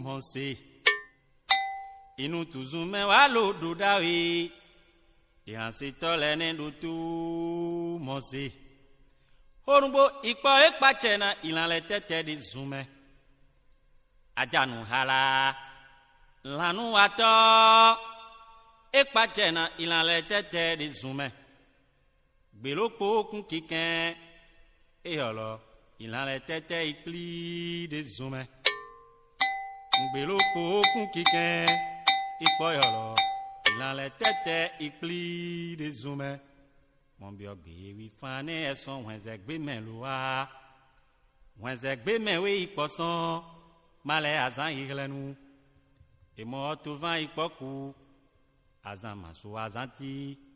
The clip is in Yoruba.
mọ̀ọ́sẹ̀ inú tùzùn mẹ́wàá ló dòdà wí ìhànsìtọ́ lẹ́ni dòtú mọ̀ọ́sẹ̀ orúgbó ìpọ̀ ìpàtsẹ̀ na ìlànà tẹ́tẹ́ di zùmẹ́ adzanu hala lanu atɔ ekpatsɛ na ìlànà tɛtɛ di zumɛ gbelokpo kun kikɛ eyɔlɔ ìlànà tɛtɛ ikpli di zumɛ gbelokpo kun kikɛ ikpɔyɔlɔ ìlànà tɛtɛ ikpli di zumɛ mɔbiɔ gbewi fan ne ɛsɔn wɛzɛ gbemɛ lo wa wɛzɛ gbemɛ we ikpɔsɔn malɛ azã yi ɣlɛ nu emɔ to va ikpɔku azã maso azã ti